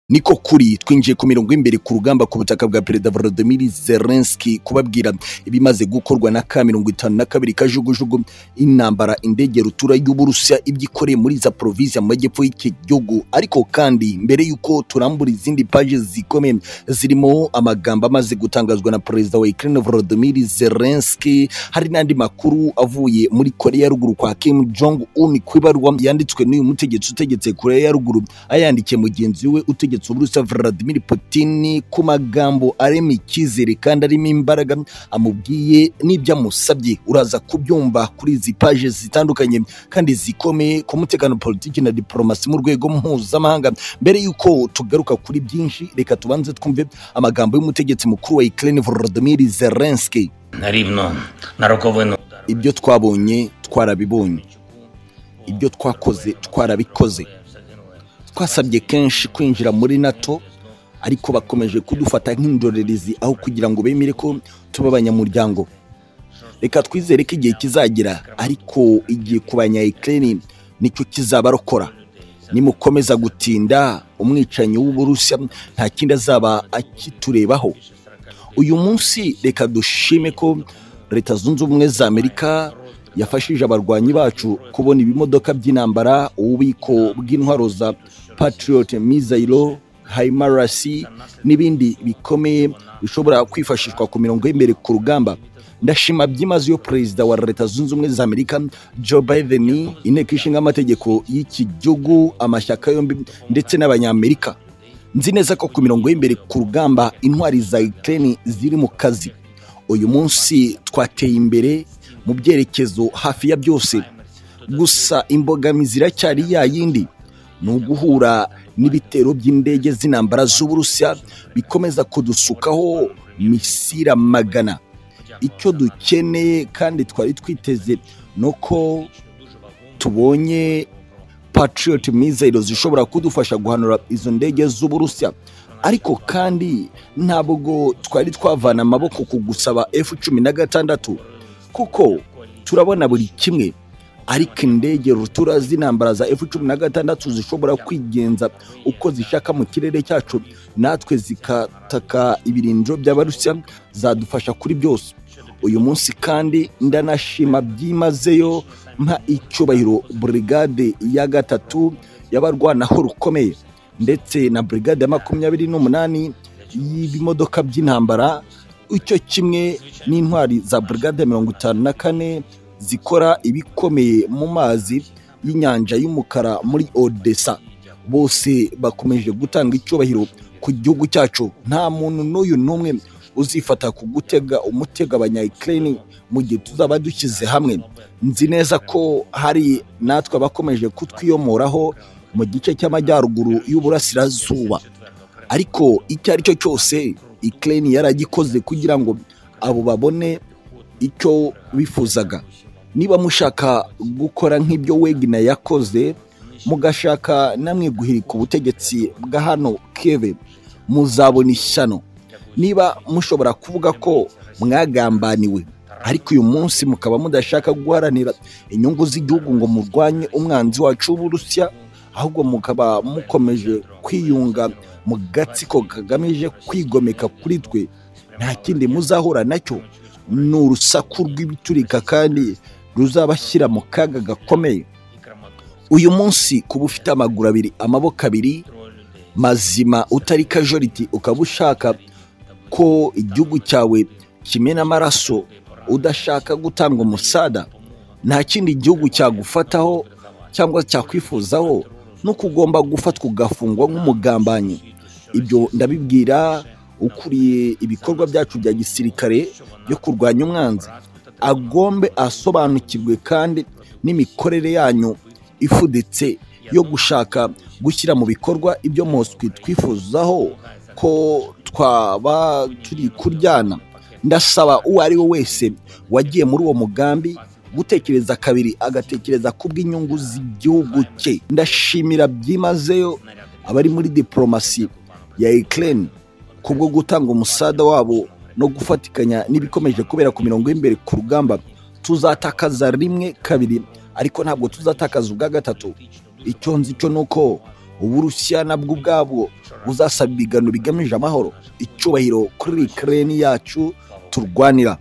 niko kuri twinjiye ku mirongo y'imbere ku rugamba ku butaka bwa perezida volodimir zelenski kubabwira ibimaze gukorwa na ka mirongo itanu na kabiri kajugujugu intambara indege rutura y'uburusiya ibyo ikoreye muri za porovinsi amajyepfo y'iki gihugu ariko kandi mbere y'uko turambura izindi paji zikomeye zirimo amagambo amaze gutangazwa na perezida wa ukraine volodimir zelenski hari n'andi makuru avuye muri korea ya ruguru kwa kim jong un ku ibarwa yanditswe n'uyu mutegetsi utegetse korea ya ruguru ayandikiye mugenzi we utegetse uburusiya vladimir putin ku magambo arema icyizere kandi arimo imbaraga amubwiye n'ibyo amusabye uraza kubyumva kuri izi paje zitandukanye kandi zikomeye ku mutekano politiki na diporomasi mu rwego mpuzamahanga mbere y'uko tugaruka kuri byinshi reka tubanze twumve amagambo y'umutegetsi mukuru wa ukraine volodimir zelenski рівно на роковину ibyo twabonye twarabibonye ibyo twakoze twarabikoze twasabye kenshi kwinjira muri nato ariko bakomeje kudufata nk'indorerezi aho kugira ngo bemere ko tuba abanyamuryango reka twizere ko igihe kizagira ariko igihe ku banya ukraine nicyo kizabarokora nimukomeza gutinda umwicanyi w'uburusiya nta kindi azaba akiturebaho uyu munsi reka dushime ko leta zunze ubumwe za amerika yafashije abarwanyi bacu kubona ibimodoka by'intambara ububiko bw'intwaro za patriot mizayiro haimarasi n'ibindi bikomeye bishobora kwifashishwa ku mirongo y'imbere ku rugamba ndashima byimazeyo perezida wa leta zunze ubumwe za amerika joe biden inteko ishinga amategeko y'iki gihugu amashyaka yombi ndetse n'abanyamerika nzi neza ko ku mirongo y'imbere ku rugamba intwari za ukraine ziri mu kazi uyu munsi twateye imbere mu byerekezo hafi ya byose gusa imbogamizi iracyari ya yindi ni uguhura n'ibitero by'indege z'intambara z'uburusiya bikomeza kudusukaho misira magana icyo dukeneye kandi twari twiteze ni uko tubonye patriot mizero zishobora kudufasha guhanura izo ndege z'uburusiya ariko kandi ntabwo twari twavana amaboko ku gusaba f cumi na gatandatu kuko turabona buri kimwe ariko indege rutura z'intambara za f cumi na gatandatu zishobora kwigenza uko zishaka mu kirere cyacu natwe zikataka ibirindiro by'abarusiya zadufasha kuri byose uyu munsi kandi ndanashima byimazeyo mpa icyubahiro burigade ya gatatu y'abarwanaho rukomeye ndetse na burigade ya makumyabiri n'umunani y'ibimodoka by'intambara icyo kimwe n'intwari za burigade ya mirongo itanu na kane zikora ibikomeye mu mazi y'inyanja y'umukara muri odessa bose bakomeje gutanga icyubahiro ku gihugu cyacu nta muntu n'uyu n'umwe uzifata ku gutega umutego abanyayikireni mu gihe tuzaba dushyize hamwe nzi neza ko hari natwe abakomeje kutwiyomoraho mu gice cy'amajyaruguru y'uburasirazuba ariko icyo ari cyo cyose ikireni yaragikoze kugira ngo abo babone icyo bifuzaga niba mushaka gukora nk'ibyo wegina yakoze mugashaka namwe guhirika ubutegetsi bwa hano keve muzabona ishyano niba mushobora kuvuga ko mwagambaniwe ariko uyu munsi mukaba mudashaka guharanira inyungu z'igihugu ngo murwanye umwanzi wacu w'uburusiya ahubwo mukaba mukomeje kwiyunga mu gatsiko kagamije kwigomeka kuri twe nta kindi muzahura nacyo ni urusaku rw'ibiturika kandi ruzabashyira mu kaga gakomeye uyu munsi kuba ufite amaguru abiri amaboko abiri mazima utari kajoriti ukaba ushaka ko igihugu cyawe kimena amaraso udashaka gutanga umusada nta kindi gihugu cyagufataho cyangwa cyakwifuzaho nuko ugomba gufatwa ugafungwa nk'umugambanyi ibyo ndabibwira ukuriye ibikorwa byacu bya gisirikare byo kurwanya umwanzi agombe asobanukirwe kandi n'imikorere yanyu ifuditse yo gushaka gushyira mu bikorwa ibyo moswi twifuzaho ko twaba turi kuryana ndasaba uwo ari we wese wagiye muri uwo mugambi gutekereza kabiri agatekereza ku bw'inyungu z'igihugu cye ndashimira byimazeyo abari muri diporomasi ya ikirere kubwo gutanga umusada wabo no gufatikanya n'ibikomeje kubera ku mirongo y'imbere ku rugamba tuzatakaza rimwe kabiri ariko ntabwo tuzatakaza ubwa gatatu icyo nzi cyo ni uko uburusiya nabwo ubwabwo buzasaba ibiganiro bigamije amahoro icyubahiro kuri ikirere yacu turwanira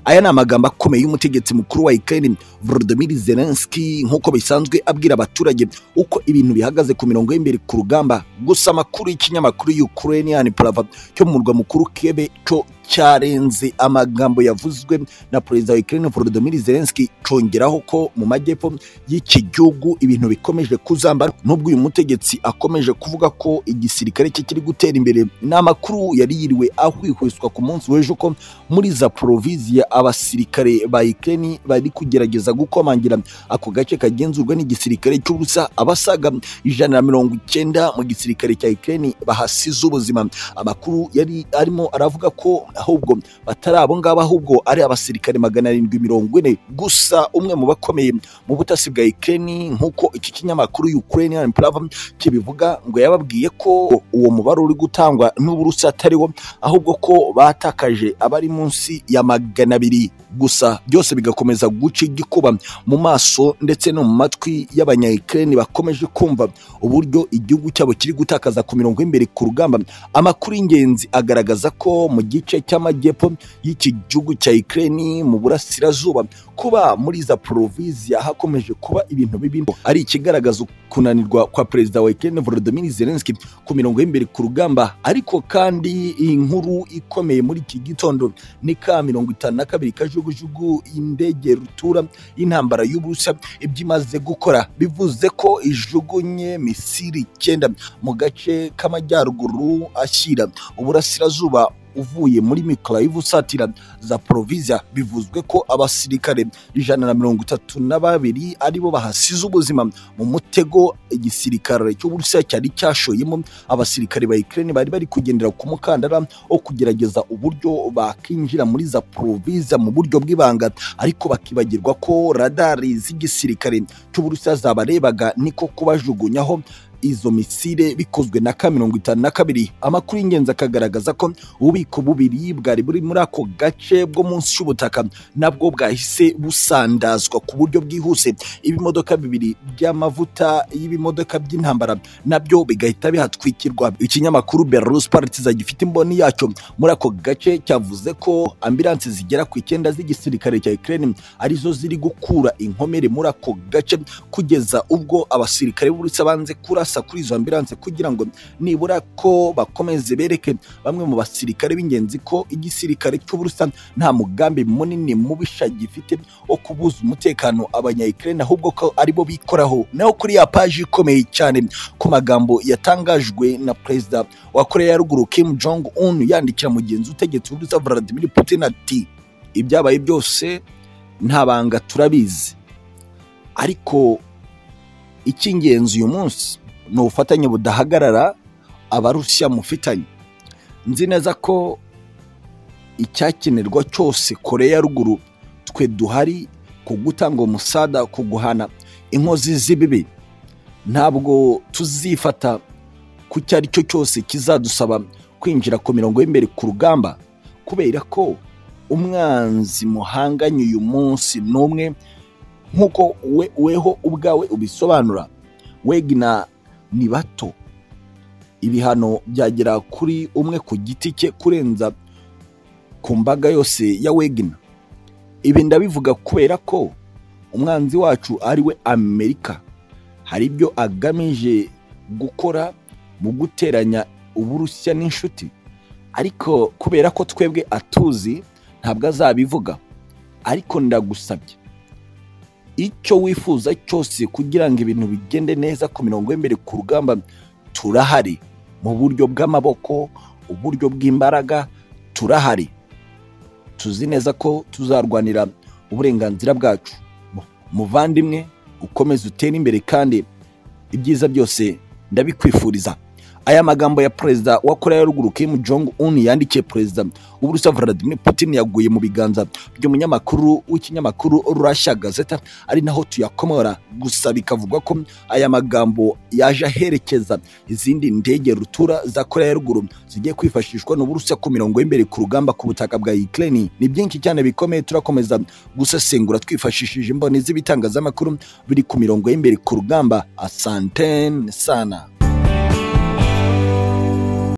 aya ni amagambo akomeye y'umutegetsi mukuru wa ikirere volodymyr zelensky nk'uko bisanzwe abwira abaturage uko ibintu bihagaze ku mirongo y'imbere ku rugamba gusa amakuru y'ikinyamakuru ukrainian prava cyo mu murwa mukuru kebe cyo cyarenze amagambo yavuzwe na perezida wa ikirere volodymyr zelensky congeraho ko mu majyepfo y'iki gihugu ibintu bikomeje kuzambara n'ubwo uyu mutegetsi akomeje kuvuga ko igisirikare cye kiri gutera imbere ni amakuru yari yiriwe ahwihwiswa ku munsi w'ejo ko muri zaporoviziya abasirikare ba ikirere bari kugerageza gukomangira ako gace kagenzurwa n'igisirikare cy'ubusa abasaga ijana na mirongo icyenda mu gisirikare cya ikirere bahasize ubuzima amakuru yari arimo aravuga ko ahubwo batari abo ngabo ahubwo ari abasirikare magana arindwi mirongo ine gusa umwe mu bakomeye mu butasi bwa ikirere nk'uko iki kinyamakuru Ukrainian Prava kibivuga ngo yababwiye ko uwo mubare uri gutangwa n'uburusi atari wo ahubwo ko batakaje abari munsi ya magana abiri gusa byose bigakomeza guca igikuba mu maso ndetse no mu matwi y'abanyayikireni bakomeje kumva uburyo igihugu cyabo kiri gutakaza ku mirongo y'imbere ku rugamba amakuru y'ingenzi agaragaza ko mu gice cy'amajyepfo y'iki gihugu cya ikireni mu burasirazuba kuba muri za poroviziya hakomeje kuba ibintu bibi ari ikigaragaza kunanirwa kwa perezida wa ikireni volodymyr zelensky ku mirongo y'imbere ku rugamba ariko kandi iyi nkuru ikomeye muri iki gitondo ni ka mirongo itanu na kabiri kajugujugu indege rutura y'intambara y'ubusa ibyo imaze gukora bivuze ko ijugunye misiri icyenda mu gace k'amajyaruguru ashyira uburasirazuba uvuye muri mikoroyivu usatira za poroviziya bivuzwe ko abasirikare ijana na mirongo itatu na babiri aribo bahasize ubuzima mu mutego igisirikare cy'uburusiya cyari cyashoyemo abasirikare ba ikirere bari bari kugendera ku mukandara wo kugerageza uburyo bakinjira muri za poroviziya mu buryo bw'ibanga ariko bakibagirwa ko radari z'igisirikare cy'uburusiya zabarebaga niko kubajugunyaho izo misile bikozwe na ka mirongo itanu na kabiri amakuru y'ingenzi akagaragaza ko ububiko bubiri bwari buri muri ako gace bwo munsi y'ubutaka nabwo bwahise busandazwa ku buryo bwihuse ibimodoka bibiri by'amavuta y'ibimodoka by'intambara nabyo bigahita bihatwikirwa ikinyamakuru belarus partiza gifite imboni yacyo muri ako gace cyavuze ko ambilansi zigera ku icyenda z'igisirikare cya ukraine arizo ziri gukura inkomere muri ako gace kugeza ubwo abasirikare b'uburusiya banze kurasa kurasa kuri izo ambilanse kugira ngo nibura ko bakomeze bereke bamwe mu basirikare b'ingenzi ko igisirikare cy'uburusa nta mugambi munini mubisha gifite wo kubuza umutekano abanyayikirene ahubwo ko aribo bikoraho naho kuri ya paji ikomeye cyane ku magambo yatangajwe na perezida wa koreya ya ruguru kim jong un yandikira mugenzi utegetsi w'uburusa vladimir putin ati ibyabaye byose nta banga turabizi ariko icy'ingenzi uyu munsi ni ubufatanye budahagarara abarusiya mufitanye nzi neza ko icyakenerwa cyose koreya ya ruguru twe duhari ku gutanga umusada ku guhana inkozi z'ibibi ntabwo tuzifata ku icyo ari cyo cyose kizadusaba kwinjira ku mirongo y'imbere ku rugamba kubera ko umwanzi muhanganye uyu munsi ni umwe nk'uko we weho ubwawe ubisobanura wegina ni bato ibihano byagera kuri umwe ku giti cye kurenza ku mbaga yose ya wegina ibi ndabivuga kubera ko umwanzi wacu ari we amerika hari ibyo agamije gukora mu guteranya uburusiya n'inshuti ariko kubera ko twebwe atuzi ntabwo azabivuga ariko ndagusabye icyo wifuza cyose kugira ngo ibintu bigende neza ku mirongo y'imbere ku rugamba turahari mu buryo bw'amaboko uburyo bw'imbaraga turahari tuzi neza ko tuzarwanira uburenganzira bwacu muvandimwe ukomeze utere imbere kandi ibyiza byose ndabikwifuriza aya magambo ya perezida wa koreya ya ruguru kim jong un yandikiye perezida w'uburusiya vladimir putin yaguye mu biganza by'umunyamakuru w'ikinyamakuru russia gazeta ari naho tuyakomora gusa bikavugwa ko aya magambo yaje aherekeza izindi ndege rutura za koreya ya ruguru zigiye kwifashishwa n'uburusiya ku mirongo y'imbere ku rugamba ku butaka bwa ukraine ni byinshi cyane bikomeye turakomeza gusesengura twifashishije imboni z'ibitangazamakuru biri ku mirongo y'imbere ku rugamba asantene sana